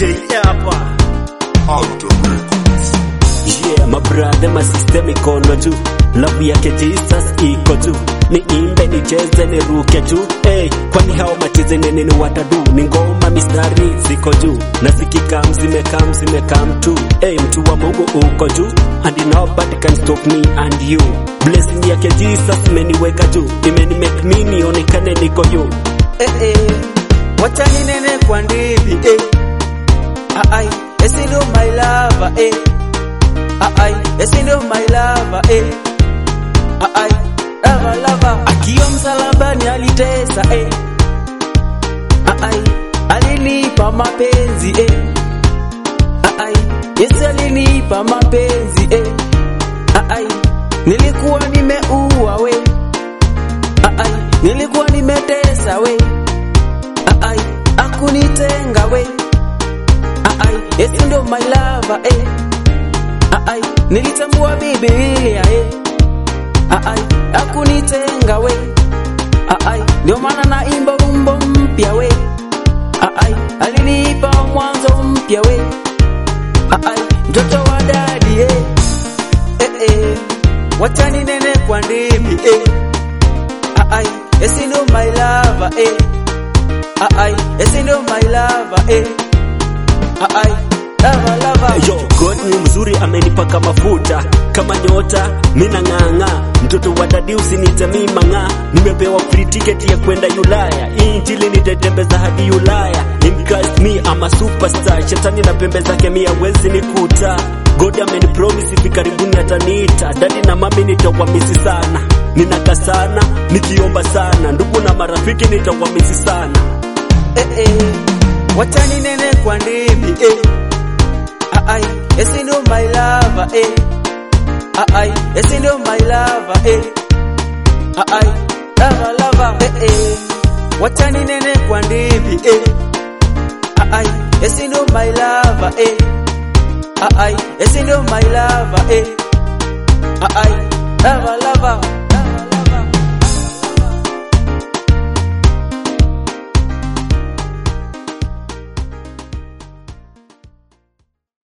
hapa Yeah, my brother, my sister mikono juu, love yake Jesus iko juu, niimbe nicheze niruke juu hey, kwani hao machizi nini ni watadu, ni ngoma mistari ziko juu, na zikikam zimekam zimekam tu hey, mtu wa Mungu uko juu, and nobody can stop me and you. Blessing yake Jesus imeniweka juu, imeni make me nionekane niko juu eh, eh. Wacha ninene kwa ndimi eh. Ai, esi ndio my lover eh. Ai, esi ndio my lover eh. Ai, lava lava akiwa msalabani alitesa eh. Ai, alinipa mapenzi eh. Ai, Yesu alinipa mapenzi eh. Ai, nilikuwa nimeua we. Ai, nilikuwa nimetesa we. Ai, akunitenga we. Ai, Yesu ndo my lover eh. Ai, nilitambua Biblia eh. Ai, akunitenga we. Ai, ndio maana naimba wimbo mpya we. Ai, alinipa mwanzo mpya we. Ai, mtoto wa dadi eh. Eh eh. Wacha ninene kwa ndimi eh. Ai, Yesu ndo my lover eh. Ai, Yesu ndo my lover eh. Ai, lava lava. Yo, God ni mzuri amenipaka mafuta kama nyota, mina ng'ang'a. Mtoto wa dadi usinite mima ng'a, nimepewa free ticket ya kwenda Ulaya. Injili nitetembeza hadi Ulaya. In Christ me I'm a superstar. Shetani na pembe zake mia wezi nikuta. God amenipromise hivi karibuni ataniita. Dadi na mami nitawamisi sana, ninaka sana nikiomba sana, ndugu na marafiki nitawamisi sana. eh eh. Wacha ninene kwa ndimi eh. Ai, Yesu ndo my lover eh. Ai, Yesu ndo my lover eh. Ai, lava lava eh eh. Wacha ninene kwa ndimi eh. Ai, Yesu ndo my lover eh. Ai, Yesu ndo my lover eh. Ai, lava